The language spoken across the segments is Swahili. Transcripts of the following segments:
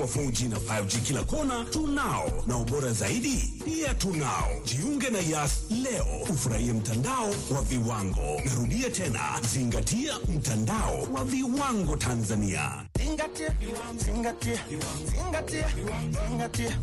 wa 4G na 5G kila kona tunao, na ubora zaidi pia tunao. Jiunge na Yas leo ufurahie mtandao wa viwango. Narudia tena, zingatia mtandao wa viwango Tanzania. Zingatia, zingatia, zingatia, zingatia.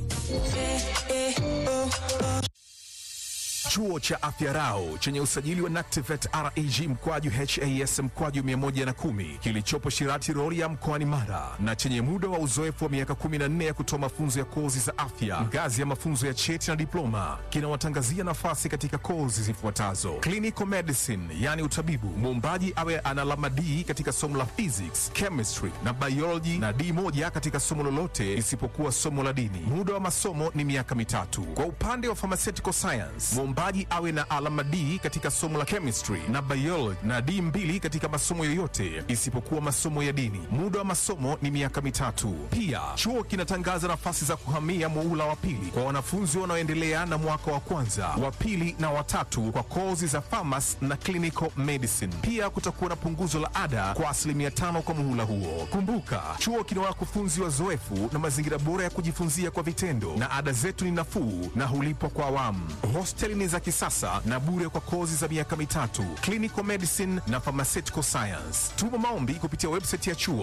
Chuo cha Afya Rau chenye usajili wa NACTIVATE reg mkwaju has mkwaju 110 kilichopo Shirati Rorya mkoani Mara na chenye muda wa uzoefu wa miaka 14 ya kutoa mafunzo ya kozi za afya ngazi ya mafunzo ya cheti na diploma kinawatangazia nafasi katika kozi zifuatazo: clinical medicine, yani utabibu, muombaji awe ana alama D katika somo la physics, chemistry na biology na D moja katika somo lolote isipokuwa somo la dini. Muda wa masomo ni miaka mitatu. Kwa upande wa pharmaceutical science, mwombaji awe na alama D katika somo la chemistry na biology na D mbili katika masomo yoyote isipokuwa masomo ya dini. Muda wa masomo ni miaka mitatu. Pia chuo kinatangaza nafasi za kuhamia muula wa pili kwa wanafunzi wanaoendelea na mwaka wa kwanza, wa pili na watatu kwa kozi za pharmacy na clinical medicine. Pia kutakuwa na punguzo la ada kwa asilimia tano kwa muhula huo. Kumbuka, chuo kina wakufunzi wazoefu na mazingira bora ya kujifunzia kwa vitendo, na ada zetu ni nafuu na hulipwa kwa awamu. Hosteli ni za kisasa na bure kwa kozi za miaka mitatu, clinical medicine na pharmaceutical science. Tuma maombi kupitia website ya chuo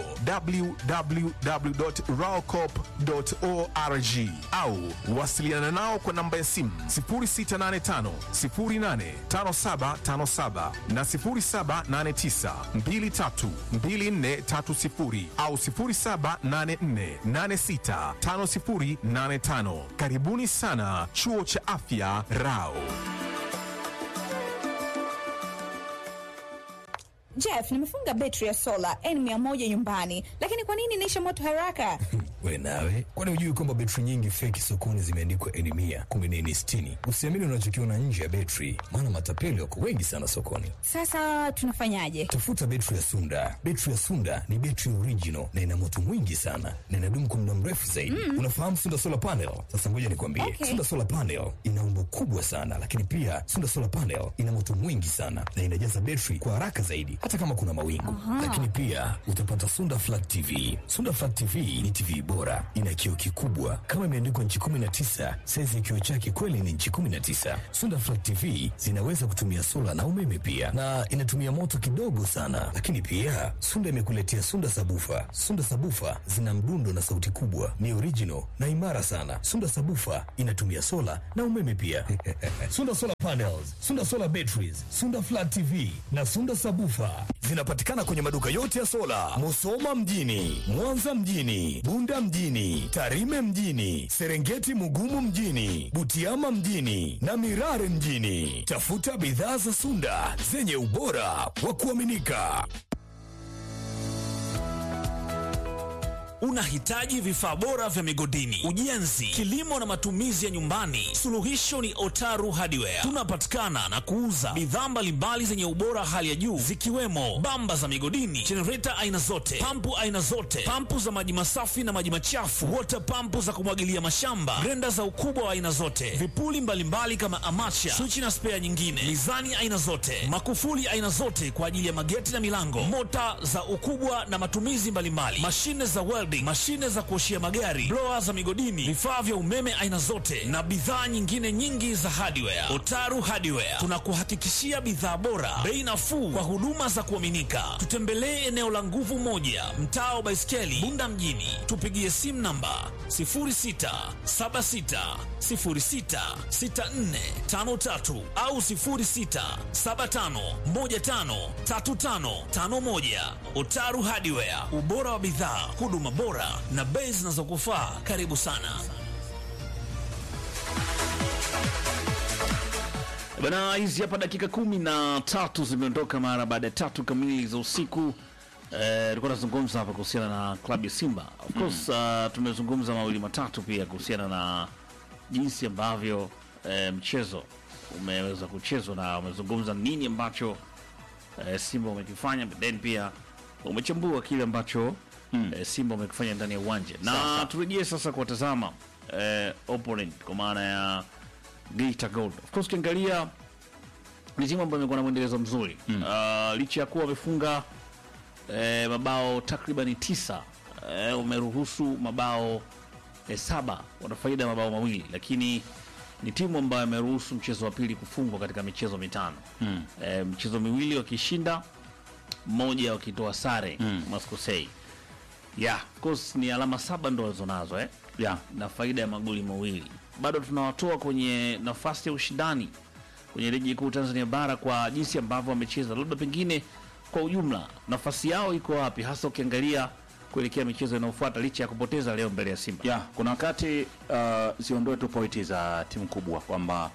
www.raocop.org au wasiliana nao kwa namba ya simu 0685 085757 na 0789 232430 au 0784865085. Karibuni sana chuo cha afya Rao. Jeff, nimefunga betri ya sola N100 nyumbani, lakini kwa nini inaisha moto haraka? We nawe, kwani hujui kwamba betri nyingi feki sokoni zimeandikwa N mia kumbe ni N sitini? Usiamini unachokiona nje ya betri, maana matapeli wako wengi sana sokoni. Sasa tunafanyaje? Tafuta betri ya Sunda. Betri ya Sunda ni betri original na ina moto mwingi sana na inadumu kwa muda mrefu zaidi. Unafahamu Sunda solar panel? Sasa ngoja nikwambie, Okay. Sunda solar panel ina umbo kubwa sana, lakini pia Sunda solar panel ina moto mwingi sana na inajaza betri kwa haraka zaidi, hata kama kuna mawingu. Lakini pia utapata Sunda flat TV. Sunda flat TV ni TV bora, ina kioo kikubwa kama imeandikwa nchi 19. Saizi ya kioo chake kweli ni nchi 19. Sunda flat TV zinaweza kutumia sola na umeme pia, na inatumia moto kidogo sana. Lakini pia Sunda imekuletea Sunda sabufa. Sunda sabufa zina mdundo na sauti kubwa, ni original na imara sana. Sunda sabufa inatumia sola na umeme pia. Sunda solar panels, Sunda solar batteries, Sunda flat TV na Sunda sabufa zinapatikana kwenye maduka yote ya sola, Musoma mjini, Mwanza mjini, Bunda mjini, Tarime mjini, Serengeti Mugumu mjini, Butiama mjini na Mirare mjini. Tafuta bidhaa za Sunda zenye ubora wa kuaminika. Unahitaji vifaa bora vya migodini, ujenzi, kilimo na matumizi ya nyumbani? Suluhisho ni Otaru Hardware. Tunapatikana na kuuza bidhaa mbalimbali zenye ubora hali ya juu zikiwemo bamba za migodini, jenereta aina zote, pampu aina zote, pampu za maji masafi na maji machafu, water pampu za kumwagilia mashamba, grenda za ukubwa wa aina zote, vipuli mbalimbali kama amacha, swichi na spea nyingine, mizani aina zote, makufuli aina zote kwa ajili ya mageti na milango, mota za ukubwa na matumizi mbalimbali, mashine za welding, mashine za kuoshia magari, blower za migodini, vifaa vya umeme aina zote na bidhaa nyingine nyingi za hardware. Otaru Hardware tunakuhakikishia bidhaa bora, bei nafuu kwa huduma za kuaminika. Tutembelee eneo la nguvu moja, mtaa wa Baiskeli, Bunda mjini. Tupigie simu namba 0676066453 au 0675153551. Otaru Hardware, ubora wa bidhaa, huduma bora na bei zinazokufaa. Karibu sana. Bana, hizi hapa dakika kumi na tatu zimeondoka mara baada ya tatu kamili za usiku. Eh, tulikuwa tunazungumza hapa kuhusiana na klabu ya Simba. Of course, uh, tumezungumza mawili matatu pia kuhusiana na jinsi ambavyo eh, mchezo umeweza kuchezwa na umezungumza nini ambacho eh, Simba wamekifanya, but then pia umechambua kile ambacho eh, Simba wamekifanya ndani ya uwanja, na turejee sasa kuwatazama eh, opponent kwa maana ya Geita Gold. Of course ukiangalia ni timu ambayo imekuwa na mwendelezo mzuri uh, licha ya kuwa wamefunga eh, mabao takribani tisa eh, umeruhusu mabao eh, saba, wana faida ya mabao mawili, lakini ni timu ambayo imeruhusu mchezo wa pili kufungwa katika michezo mitano mm. eh, mchezo miwili wakishinda, mmoja wakitoa sare mm. maskosei yeah, of course ni alama saba ndo walizonazo eh? Yeah. na faida ya magoli mawili. Bado tunawatoa kwenye nafasi ya ushindani kwenye ligi kuu Tanzania bara kwa jinsi ambavyo wamecheza, labda pengine kwa ujumla nafasi yao iko wapi, hasa ukiangalia kuelekea michezo inayofuata licha ya kupoteza leo mbele ya Simba. ya kuna wakati uh, ziondoe tu pointi za timu kubwa kwamba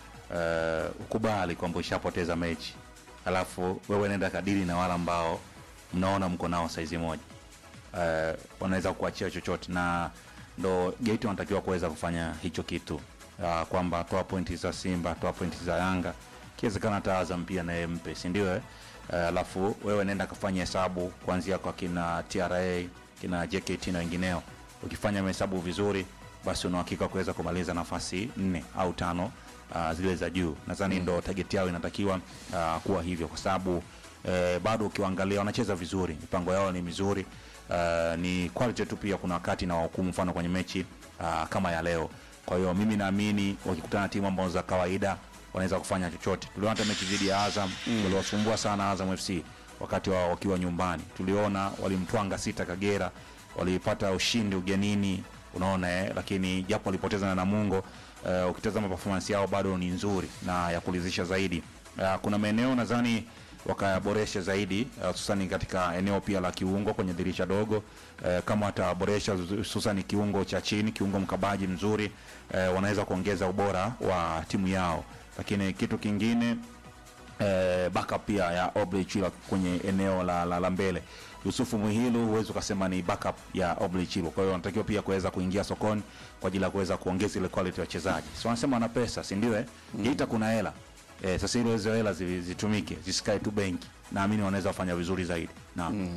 uh, ukubali kwamba ushapoteza mechi alafu wewe nenda kadiri na wale ambao mnaona mko nao saizi moja uh, wanaweza kuachia chochote na ndo gate wanatakiwa kuweza kufanya hicho kitu uh, kwamba toa pointi za simba toa pointi za yanga kiwezekana hata azam pia naye mpe sindio eh? Uh, alafu wewe nenda kafanya hesabu kuanzia kwa kina tra kina jkt na wengineo ukifanya mahesabu vizuri basi una uhakika wa kuweza kumaliza nafasi nne au tano uh, zile za juu nadhani ndo target yao inatakiwa uh, kuwa hivyo kwa sababu eh, bado ukiwaangalia wanacheza vizuri mipango yao ni mizuri uh, ni quality tu pia kuna wakati na wahukumu mfano kwenye mechi uh, kama ya leo kwa hiyo mimi naamini wakikutana na timu ambazo za kawaida wanaweza kufanya chochote tuliona hata mechi dhidi ya azam mm. waliwasumbua sana azam fc wakati wao wakiwa nyumbani tuliona walimtwanga sita kagera walipata ushindi ugenini unaona eh, lakini japo walipoteza na namungo uh, ukitazama performance yao bado ni nzuri na ya kulizisha zaidi uh, kuna maeneo nadhani wakayaboresha zaidi uh, hususani katika eneo pia la kiungo kwenye dirisha dogo uh, kama wataboresha hususani kiungo cha chini kiungo mkabaji mzuri uh, wanaweza kuongeza ubora wa timu yao lakini kitu kingine eh, backup pia ya Obley Chilo kwenye eneo la, la, la mbele. Yusufu Muhilu huwezi ukasema ni backup ya Obley Chilo, kwa hiyo wanatakiwa pia kuweza kuingia sokoni kwa ajili ya kuweza kuongeza ile quality ya wachezaji. Si wanasema wana pesa, si ndio? Eh, Geita kuna hela eh, sasa ile hizo hela zi- zitumike, zisikae tu benki. Naamini wanaweza kufanya vizuri zaidi. Naam.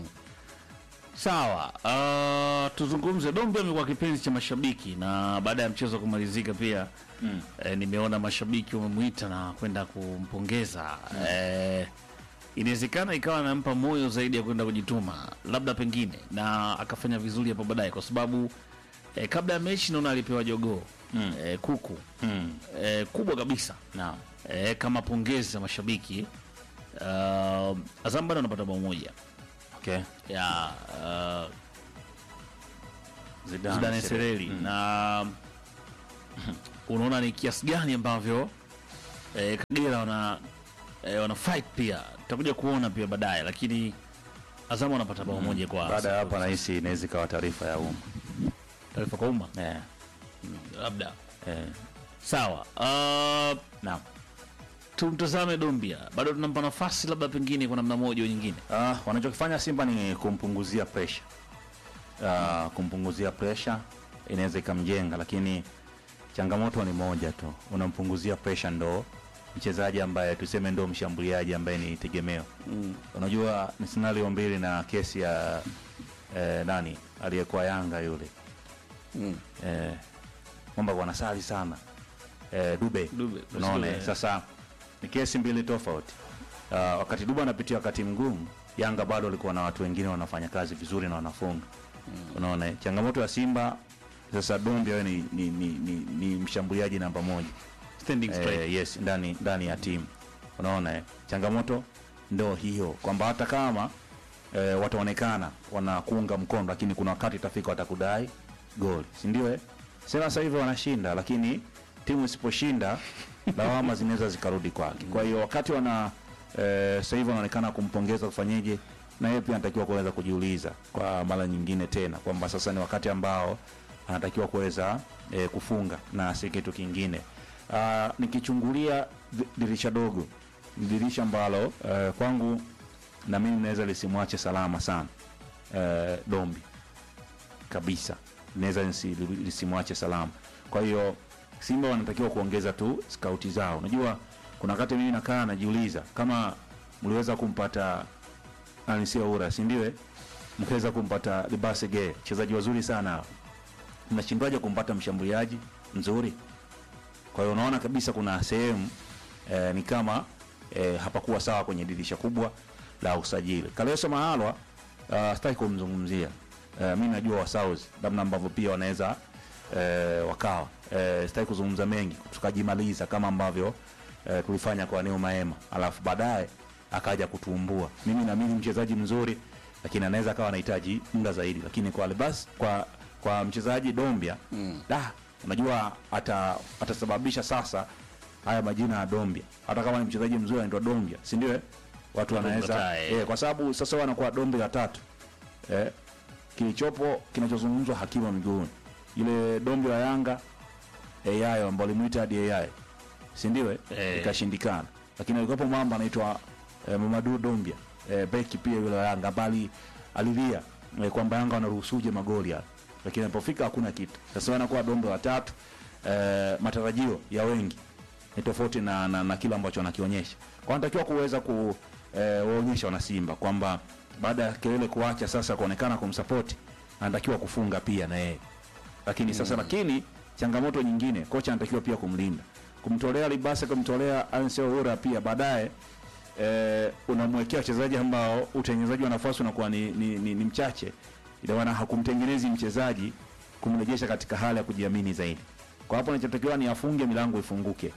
Sawa, uh, tuzungumze. Dombe amekuwa kipenzi cha mashabiki na baada ya mchezo kumalizika pia mm. eh, nimeona mashabiki wamemwita na kwenda kumpongeza mm. eh, inawezekana ikawa nampa moyo zaidi ya kwenda kujituma, labda pengine na akafanya vizuri hapo baadaye, kwa sababu eh, kabla ya mechi naona alipewa jogoo mm. eh, kuku Mm. eh, kubwa kabisa Naam. eh, kama pongezi za mashabiki uh, Azam bado anapata bao moja Okay. ya uh, Zidane, Zidane Sereli. Sereli na unaona ni kiasi gani ambavyo eh, Kagera wana eh, wana fight pia, tutakuja kuona pia baadaye, lakini Azamu wanapata bao moja kwa Baada ya hapa nahisi inaweza ikawa taarifa ya umma. taarifa kwa umma Eh. labda. Eh. Sawa, uh, Naam. tumtazame Dombia, bado tunampa nafasi labda pengine kwa namna moja au nyingine. Uh, wanachokifanya Simba ni kumpunguzia pressure. Uh, kumpunguzia pressure inaweza ikamjenga, lakini changamoto ni moja tu, unampunguzia pressure ndo mchezaji ambaye tuseme ndo mshambuliaji ambaye ni tegemeo mm. Unajua ni scenario mbili na kesi ya eh, nani aliyekuwa Yanga yule mm. eh, kwamba wanasali sana eh, Dube, Dube, unaona Dube. eh, sasa ni kesi mbili tofauti. Uh, wakati Dube anapitia wakati mgumu, Yanga bado walikuwa na watu wengine wanafanya kazi vizuri na wanafunga mm. Unaona eh, changamoto ya Simba sasa, Dumbi awe ni, ni, ni, ni, ni mshambuliaji namba moja Standing straight. eh, yes ndani ndani ya timu unaona eh, changamoto ndo hiyo kwamba hata kama eh, wataonekana wanakuunga mkono lakini kuna wakati itafika watakudai goli si ndio eh? sasa sasa hivi wanashinda lakini timu isiposhinda lawama zinaweza zikarudi kwake kwa hiyo wakati wana eh, sasa hivi wanaonekana kumpongeza kufanyeje na yeye pia anatakiwa kuweza kujiuliza kwa mara nyingine tena kwamba sasa ni wakati ambao anatakiwa kuweza eh, kufunga na si kitu kingine uh, nikichungulia di- dirisha dogo ni dirisha ambalo uh, kwangu na mimi naweza lisimwache salama sana uh, dombi kabisa naweza nisi- lisimwache salama kwa hiyo simba wanatakiwa kuongeza tu skauti zao unajua kuna wakati mimi nakaa najiuliza kama mliweza kumpata anisiaura sindiwe mkaweza kumpata libasege wachezaji wazuri sana hao. mnashindwaje kumpata mshambuliaji mzuri kwa hiyo unaona kabisa kuna sehemu eh, ni kama eh, hapakuwa sawa kwenye dirisha kubwa la usajili. Kaleso Mahalwa uh, sitaki kumzungumzia uh, mi najua wa South namna ambavyo pia wanaweza uh, wakawa uh, sitaki kuzungumza mengi tukajimaliza kama ambavyo uh, tulifanya kwa Neo Maema alafu baadaye akaja kutuumbua mimi naamini mchezaji mzuri lakini anaweza akawa anahitaji muda zaidi lakini kwa Albas kwa kwa mchezaji Dombia mm. da unajua ata atasababisha sasa haya majina ya Dombia hata kama ni mchezaji mzuri anaitwa Dombia si ndio eh? watu wanaweza Mkataa, eh. eh, kwa sababu sasa wanakuwa Dombia la tatu eh, kilichopo kinachozungumzwa hakima miguuni ile Dombia la Yanga AI ambao limuita hadi AI si ndio eh? Eh. ikashindikana lakini alikuwepo mwamba anaitwa eh, Mamadou Dombia eh, beki pia yule wa Yanga bali alilia eh, kwamba Yanga wanaruhusuje magoli haya lakini alipofika hakuna kitu sasa wanakuwa Dombia wa tatu eh, matarajio ya wengi ni tofauti na, na, na kile ambacho anakionyesha kwa anatakiwa kuweza ku eh, waonyesha wanasimba kwamba baada ya kelele kuacha sasa kuonekana kumsapoti anatakiwa kufunga pia na yeye lakini sasa lakini changamoto nyingine kocha anatakiwa pia kumlinda kumtolea libasa kumtolea Ansel Ura pia baadaye eh, unamwekea wachezaji ambao utengenezaji wa nafasi unakuwa ni, ni, ni, ni mchache ina maana hakumtengenezi mchezaji kumrejesha katika hali ya kujiamini zaidi kwa hapo anachotakiwa ni afunge milango ifunguke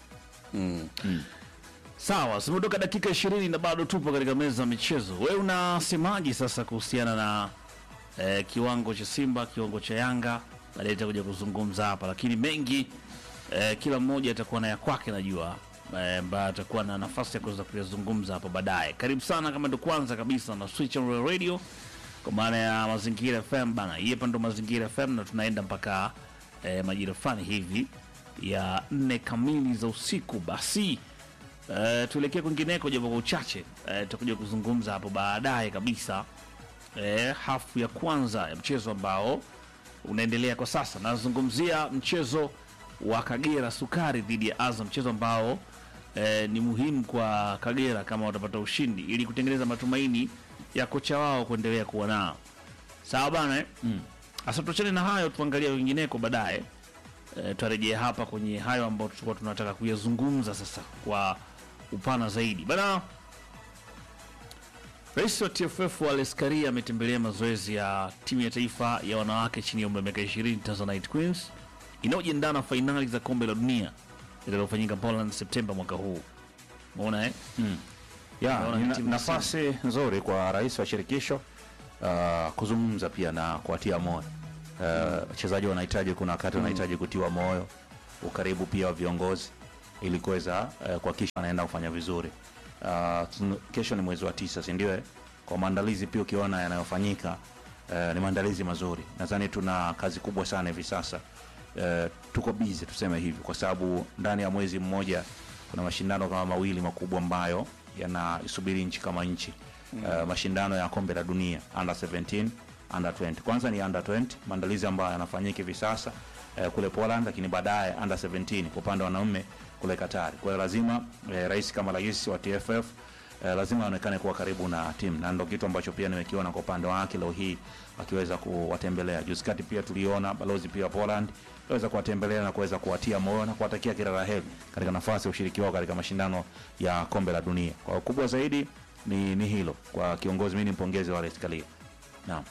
Sawa, zimeondoka dakika ishirini na bado tupo katika meza ya michezo. Wewe unasemaje sasa kuhusiana na eh, kiwango cha Simba, kiwango cha Yanga? Baadaye itakuja kuzungumza hapa, lakini mengi eh, kila mmoja atakuwa na ya kwake, najua eh, ambaye atakuwa na nafasi ya kuweza kuyazungumza hapo baadaye. Karibu sana, kama ndo kwanza kabisa na Switch on Real Radio kwa maana ya Mazingira FM bana, hii hapa ndo Mazingira FM na tunaenda mpaka eh, majira fulani hivi ya nne kamili za usiku. Basi Uh, tuelekee kwingineko japo kwa uchache uh, tutakuja kuzungumza hapo baadaye kabisa uh, hafu ya kwanza ya mchezo ambao unaendelea kwa sasa. Nazungumzia mchezo wa Kagera Sukari dhidi ya Azam, mchezo ambao uh, ni muhimu kwa Kagera kama watapata ushindi ili kutengeneza matumaini ya kocha wao kuendelea kuwa nao. Sawa bana eh? mm. Asa tuachane na hayo, tuangalie wengineko baadaye. E, tutarejea hapa kwenye hayo ambayo tulikuwa tunataka kuyazungumza sasa kwa upana zaidi bana. Rais wa TFF Wallace Karia ametembelea mazoezi ya timu ya taifa ya wanawake chini ya umri wa miaka 20 Tanzanite Queens inayojiandaa na fainali za kombe la dunia litakalofanyika Poland Septemba mwaka huu. Umeona eh? ya Naona ni ni na- timu nafasi nzuri kwa rais wa shirikisho uh, kuzungumza pia na kuwatia moyo Uh, wachezaji wanahitaji kuna wakati wanahitaji kutiwa moyo ukaribu pia wa viongozi ili kuweza uh, kuhakikisha wanaenda kufanya vizuri uh, tun- kesho ni mwezi wa tisa si ndio eh? kwa maandalizi pia ukiona yanayofanyika uh, ni maandalizi mazuri nadhani tuna kazi kubwa sana hivi sasa uh, tuko busy tuseme hivi kwa sababu ndani ya mwezi mmoja kuna mashindano kama mawili makubwa ambayo yanasubiri nchi kama nchi mm. uh, mashindano ya kombe la dunia under 17 under 20 kwanza ni under 20 maandalizi ambayo yanafanyika hivi sasa uh, kule Poland lakini baadaye under 17 kwa upande wa wanaume kule Katari kwa hiyo lazima uh, rais kama rais wa TFF uh, lazima aonekane kuwa karibu na timu na ndo kitu ambacho pia nimekiona kwa upande wake leo hii akiweza kuwatembelea juzi kati pia tuliona balozi pia wa Poland aweza kuwatembelea na kuweza kuwatia moyo na kuwatakia kila la heri katika nafasi ya ushiriki wao katika mashindano ya kombe la dunia. Kwa kubwa zaidi ni, ni hilo kwa kiongozi, mimi nimpongeze Wallace Karia. Naam.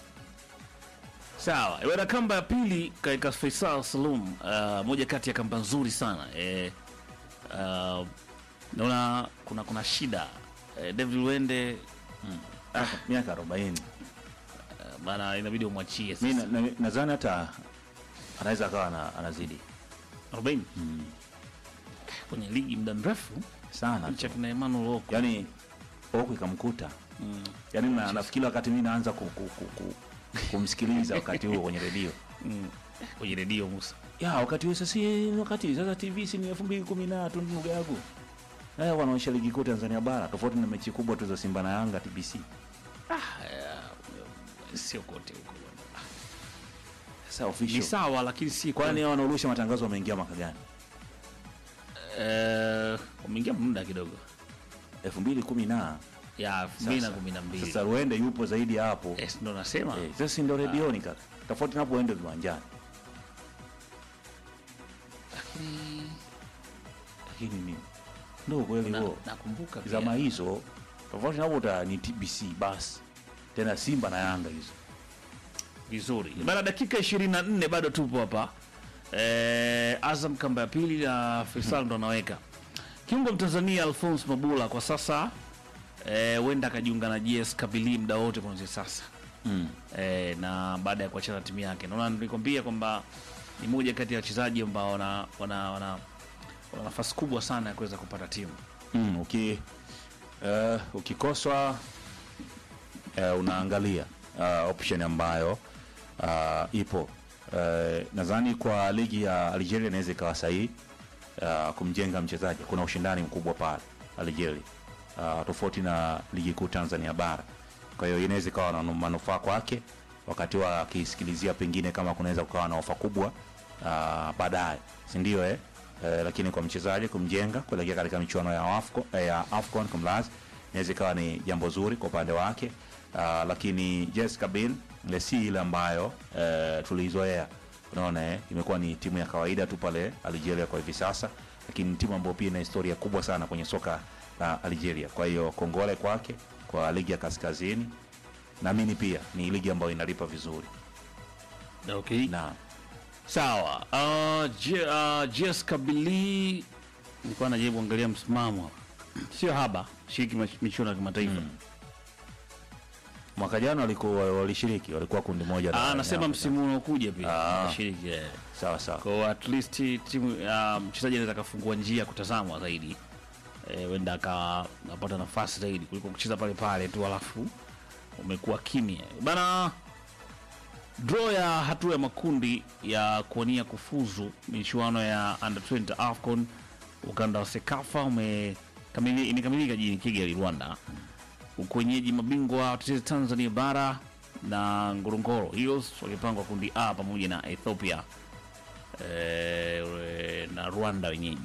Sawa, bwana, kamba ya pili katika Faisal Salum, uh, moja kati ya kamba nzuri sana eh, uh, naona kuna kuna shida eh, David Wende Ah, miaka 40. uh, bana, inabidi umwachie Mimi sasa na- na- nadhani hata anaweza akawa ana- anazidi 40 kwenye ligi muda mrefu sana licha tu. kina Emmanuel Okwi. Yaani huku ikamkuta. Yaani na, nafikiri wakati mimi naanza ku, ku, ku, ku, kumsikiliza wakati huo kwenye redio. kwenye redio Musa. ya wakati huo sasa si wakati sasa TV si ni elfu mbili kumi na tatu ndugu yangu eh, wanaonyesha ligi kuu Tanzania bara tofauti na mechi kubwa tu za Simba na Yanga TBC. Sio kote huko bwana. Sasa Ni official, sawa lakini si kwani hao wanaorusha matangazo wameingia mwaka gani? eh, wameingia muda kidogo elfu mbili kumi na ya sasa. 2012. Sasa Ruende yupo zaidi ya hapo Yes, ndo nasema eh, sasa si ndio redioni kaka, tofauti na hapo uende viwanjani, lakini ni ndio kweli Na- huo nakumbuka pia. zama hizo tofauti na hapo uta ni TBC basi tena Simba na Yanga hizo vizuri bana dakika 24 bado tupo hapa eh, azam kamba ya pili na faisal ndo anaweka kiungo mtanzania alphonse mabula kwa sasa eh, huenda akajiunga na gs kabili muda wote kuanzia sasa Mm. eh, na baada ya kuachana na timu yake naona nilikwambia kwamba ni moja kati ya wachezaji ambao wana, wana, wana, wana nafasi kubwa sana ya kuweza kupata timu Mm, uki uh, ukikoswa uh, unaangalia uh, option ambayo uh, ipo uh, nadhani kwa ligi ya Algeria inaweza ikawa sahihi uh, kumjenga mchezaji. Kuna ushindani mkubwa pale Algeria uh, tofauti na ligi kuu Tanzania bara. Kwa hiyo inaweza ikawa na manufaa kwake wakati wa akisikilizia pengine kama kunaweza kukawa na ofa kubwa uh, baadaye, si ndio eh? Eh, lakini kwa mchezaji kumjenga kuelekea katika michuano ya Afcon, eh, ya Afcon kumlazi inaweza ikawa ni jambo zuri kwa upande wake uh, lakini Jessica Biel ile si ile ambayo eh, tuliizoea unaona eh, imekuwa ni timu ya kawaida tu pale Algeria kwa hivi sasa, lakini ni timu ambayo pia ina historia kubwa sana kwenye soka la Algeria. Kwa hiyo kongole kwake kwa ligi ya kaskazini, naamini pia ni ligi ambayo inalipa vizuri okay. na sawa uh, J- uh, gs kabili nilikuwa najaribu kuangalia msimamo hapa sio haba shiriki mach- michuano ya kimataifa mwaka jana walikuwa walishiriki, walikuwa kundi moja. na- Ah, anasema na- msimu unaokuja pia Ah. anashiriki eh. sawa sawa. kwa at least timu uh, mchezaji anaweza akafungua njia kutazamwa zaidi Eh, huenda aka- akapata nafasi zaidi kuliko kucheza pale pale tu alafu umekuwa kimya bana draw ya hatua ya makundi ya kuania kufuzu michuano ya under 20 afcon ukanda wa sekafa umekamili- imekamilika jijini kigali rwanda ukwenyeji mabingwa watetezi tanzania bara na ngorongoro heroes walipangwa kundi a pamoja na ethiopia eh, na rwanda wenyeji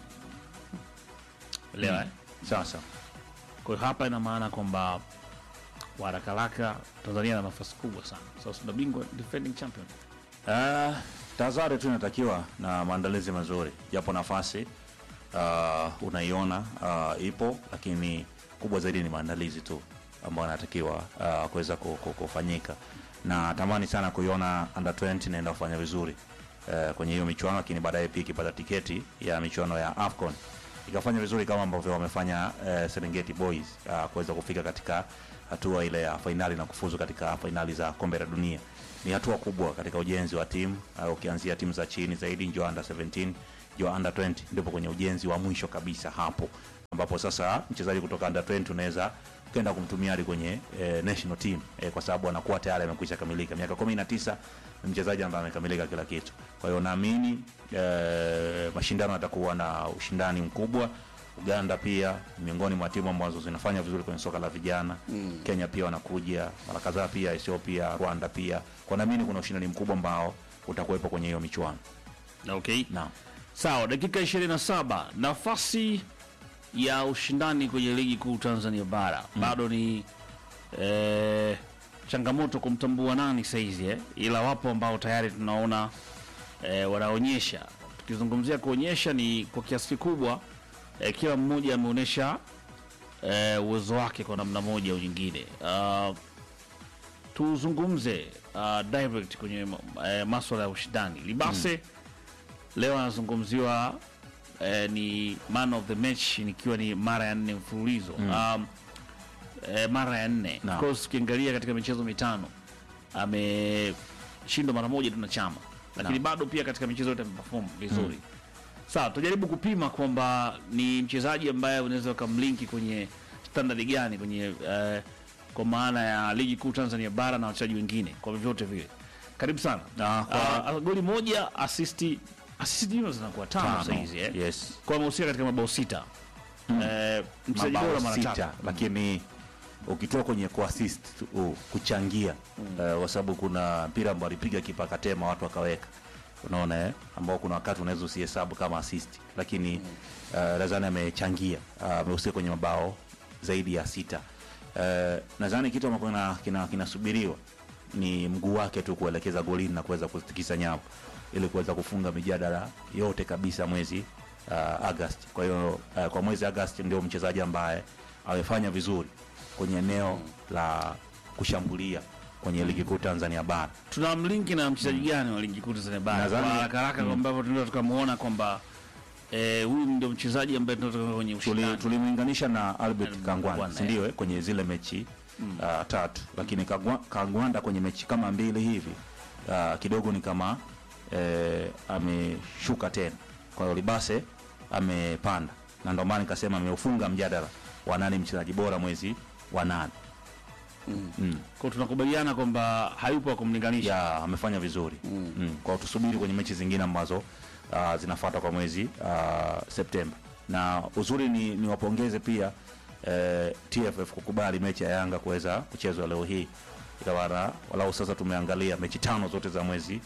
elewa eh? Sawa sawa. kwa hiyo hapa ina maana kwamba warakaraka tanzania na nafasi kubwa sana sasa so, bingwa defending champion Uh, tahadhari tu inatakiwa na maandalizi mazuri, japo nafasi uh, unaiona uh, ipo, lakini kubwa zaidi ni maandalizi tu ambayo anatakiwa uh, kuweza ku- ku- kufanyika, na tamani sana kuiona under 20 inaenda kufanya vizuri uh, kwenye hiyo michuano, lakini baadaye pia ikipata tiketi ya michuano ya AFCON ikafanya vizuri kama ambavyo wamefanya uh, Serengeti Boys uh, kuweza kufika katika hatua ile ya fainali na kufuzu katika fainali za kombe la dunia ni hatua kubwa katika ujenzi wa timu uh, ukianzia timu za chini zaidi njoo under 17 njoo under 20 ndipo kwenye ujenzi wa mwisho kabisa hapo ambapo sasa mchezaji kutoka under 20 unaweza ukaenda kumtumia hadi kwenye eh, national team eh, kwa sababu anakuwa tayari amekwisha kamilika miaka 19 ni mchezaji ambaye amekamilika kila kitu kwa hiyo naamini eh, mashindano yatakuwa na ushindani mkubwa Uganda pia miongoni mwa timu ambazo zinafanya vizuri kwenye soka la vijana mm. Kenya pia wanakuja mara kadhaa pia Ethiopia, Rwanda pia kwa naamini kuna ushindani mkubwa ambao utakuwepo kwenye hiyo michuano. okay Naam. sawa dakika 27 nafasi ya ushindani kwenye ligi kuu tanzania bara bado ni eh, changamoto kumtambua nani saizi eh? ila wapo ambao tayari tunaona eh, wanaonyesha tukizungumzia kuonyesha ni kwa kiasi kikubwa eh, kila mmoja ameonyesha eh, uwezo wake kwa namna moja au nyingine uh, tuzungumze uh, direct kwenye uh, maswala ya ushindani libase leo anazungumziwa eh, ni man of the match nikiwa ni mara ya nne mfululizo um, eh, mara ya nne Naam. Of course ukiangalia katika michezo mitano ameshindwa mara moja tu na chama lakini bado pia katika michezo yote ameperform vizuri sawa tujaribu kupima kwamba ni mchezaji ambaye unaweza ukamlinki kwenye standard gani kwenye eh, kwa maana ya ligi kuu tanzania bara na wachezaji wengine kwa vyovyote vile karibu sana Na kwa- Ah, goli moja asisti asisti hizo zinakuwa tano Tano. sahizi eh? Yes. kwa amehusika katika mabao sita eh, mchezaji Mabao bora mara sita, tatu lakini ukitoa kwenye kuassist uh, kuchangia eh, kwa sababu kuna mpira ambao alipiga kipa akatema watu wakaweka unaona eh? ambao kuna wakati unaweza usihesabu kama assist lakini eh, nadhani amechangia ah, amehusika kwenye mabao zaidi ya sita eh, nadhani kitu ambacho kina- kina- kinasubiriwa ni mguu wake tu kuelekeza golini na kuweza kutikisa nyavu ili kuweza kufunga mijadala yote kabisa mwezi uh, August. Kwa hiyo uh, kwa mwezi August ndio mchezaji ambaye amefanya vizuri kwenye eneo la kushambulia kwenye ligi kuu Tanzania bara. tuna mlinki na mchezaji gani wa ligi kuu Tanzania bara Nadhani- kwa haraka haraka Mm. ambavyo tunaweza tukamuona kwamba eh, huyu ndio mchezaji ambaye tunatoka kwenye Tuli- ushindani tulimlinganisha na Albert Albert Kangwanda Kangwanda, si ndio eh, kwenye zile mechi uh, tatu, lakini Kangwa- Kangwanda kwenye mechi kama mbili hivi uh, kidogo ni kama eh, ameshuka tena. Kwa hiyo Libase amepanda, na ndio maana nikasema ameufunga mjadala wa nani mchezaji bora mwezi wa nane. Mm. kwa tunakubaliana kwamba hayupo wa kumlinganisha ya amefanya vizuri mm. Mm. kwa hiyo tusubiri kwenye mechi zingine ambazo uh, zinafuata kwa mwezi uh, Septemba na uzuri ni, ni wapongeze pia eh, TFF kukubali mechi ya Yanga kuweza kuchezwa leo hii ikawana walau sasa tumeangalia mechi tano zote za mwezi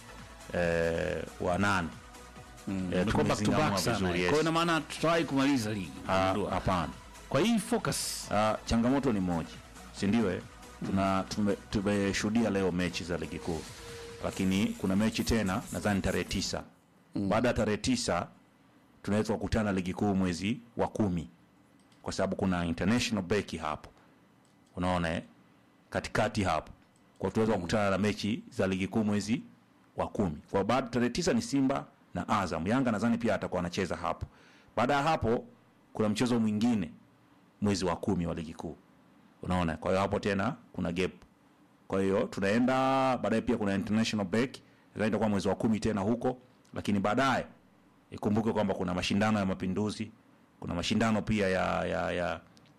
eh, wa nane eh, Imekuwa back to back tumezingamua sana. vizuri, Kwa yes. hiyo ina maana tutawahi kumaliza ligi. Ah, Ndio. hapana Kwa hii focus Ah, changamoto ni moja si ndio eh? tuna tume- tumeshuhudia leo mechi za ligi kuu lakini kuna mechi tena nadhani tarehe tisa baada ya tarehe tisa tunaweza kukutana ligi kuu mwezi wa kumi kwa sababu kuna international break hapo unaona eh? katikati hapo kwa tunaweza kukutana na mechi za ligi kuu mwezi wa kumi kwa baada tarehe tisa ni simba na azam yanga nadhani pia atakuwa anacheza hapo baada ya hapo kuna mchezo mwingine mwezi wa kumi wa ligi kuu unaona kwa hiyo hapo tena kuna gap kwa hiyo tunaenda baadaye pia kuna international break nadhani itakuwa mwezi wa kumi tena huko lakini baadaye ikumbuke kwamba kuna mashindano ya mapinduzi kuna mashindano pia ya ya ya,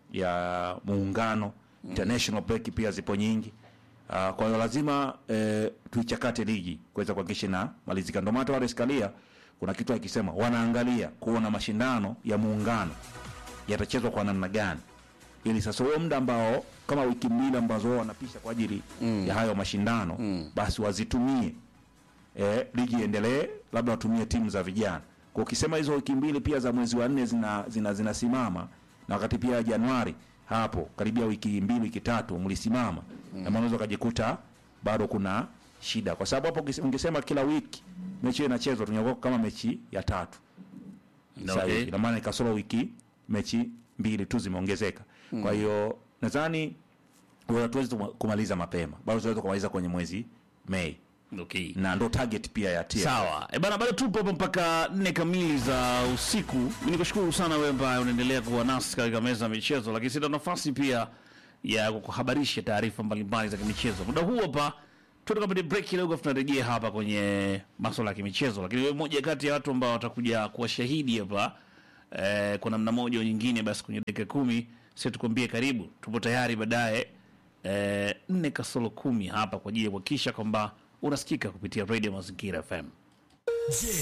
ya muungano international break pia zipo nyingi uh, kwa hiyo lazima eh, tuichakate ligi kuweza kuhakikisha na malizika ndio maana hata Wallace Karia kuna kitu akisema wanaangalia kuona mashindano ya muungano yatachezwa kwa namna gani ili sasa huo muda ambao kama wiki mbili ambazo wao wanapisha kwa ajili mm. ya hayo mashindano mm. basi wazitumie eh, ligi iendelee labda watumie timu za vijana kwa ukisema hizo wiki mbili pia za mwezi wa nne zina zina zinasimama na wakati pia Januari hapo karibia wiki mbili wiki tatu mlisimama mm. na maana unaweza ukajikuta bado kuna shida kwa sababu hapo ukise- ungesema kila wiki mechi hiyo inachezwa tunakuwa kama mechi ya tatu sasa Okay. hivi. ina maana ikasoro wiki mechi mbili tu zimeongezeka kwa hiyo nadhani hatuwezi kumaliza mapema bado tunaweza kumaliza kwenye mwezi Mei okay. na ndo target pia ya TFF. Sawa. E bana, bado tupo hapa mpaka nne kamili za usiku. Mimi nikushukuru sana wewe ambaye unaendelea kuwa nasi katika meza ya michezo, lakini sina nafasi pia ya kukuhabarisha taarifa mbalimbali za kimichezo. Muda huu hapa tutakapata break kidogo, tunarejea hapa kwenye masuala ya kimichezo, lakini wewe mmoja kati ya watu ambao watakuja kuwa shahidi hapa eh, kwa namna moja au nyingine, basi kwenye dakika kumi sisi tukwambie karibu, tupo tayari baadaye eh, nne kasoro kumi hapa kwa ajili ya kuhakikisha kwamba unasikika kupitia Radio Mazingira FM. Je,